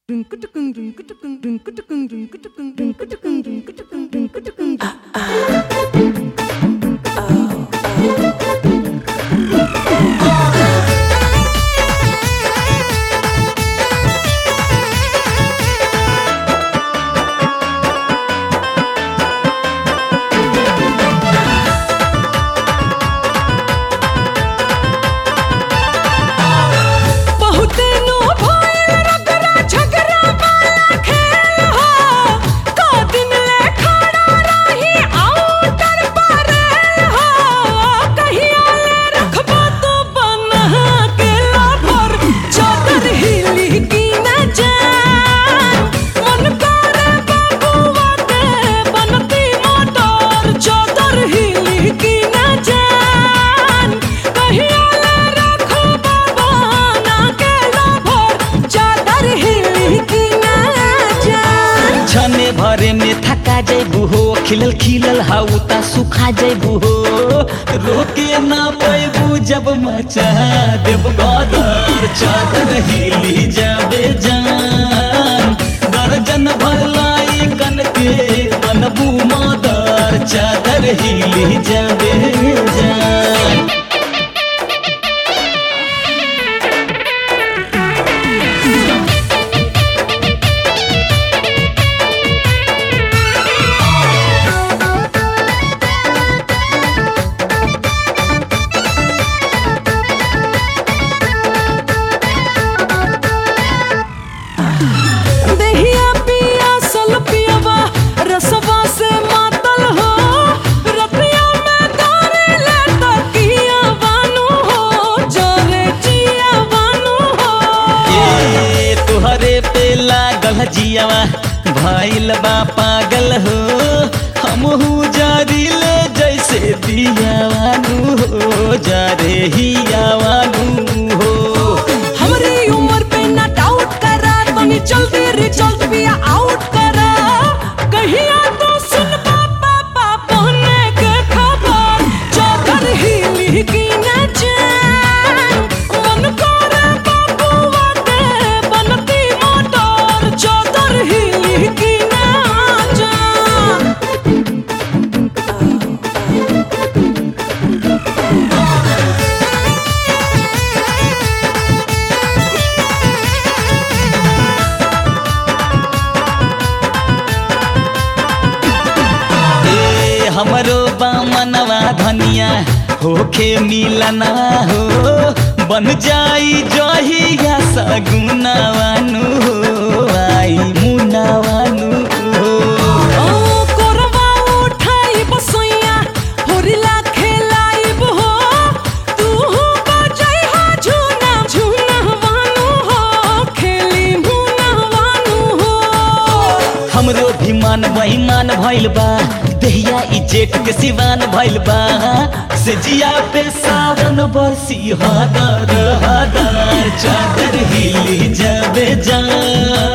बहुते नो भइल रगड़ा झगड़ा वाला खेल हो का दिन ले खड़ा रही आउटर पर हो कहिया ले रखबो तो बना के लाभर चादर हिली की न जान मन करे बबुआ के बनती मोटर चादर हिली की न जान कहिया ले रखबो बना के लाभर चादर हिली की न जान छने भरे में थका जैबू हो खिलल खिलल हाउ ता सुखा जैबू हो रोके ना पैबू जब मचा देव गदर चादर हिली जाबे जान दर्जन भर लाई कन के बनबू मदर चादर हिली जाबे जान देहिया पिया सल पियवा रसवा से मातल हो रतिया में तारे ले तकिया बानू हो जोरे जिया बानू हो ए तुहरे पे लागल जियावा भइल बा पागल हो हमहू जारिले जैसे दियावानू हो जारे हियावानू हो हमरी उम्र पे ना डाउट करा तनी जल्दी रिजल्ट भी आउट करा कहिया तो सुन पापा पापा ने के खबर चादर हिली की न जान मन करे बबुआ के बनती मोटर चादर हिली की न जान ए हमरो बामनवा धनिया होखे मिलना हो बन जाई जहिया सगुनावानू हो आई मुनावानू हो ओ कोरवा उठाई बसैया होरिला खेलाइब हो तू हो बजाई हो झूना झूना वानू हो खेली मुना वानू हो हमरो भी मान बेईमान भइल बा देहिया ई जेठ के सिवान भइल बा से जिया पे सावन बरसी हदर हदर चादर हिली जाबे जान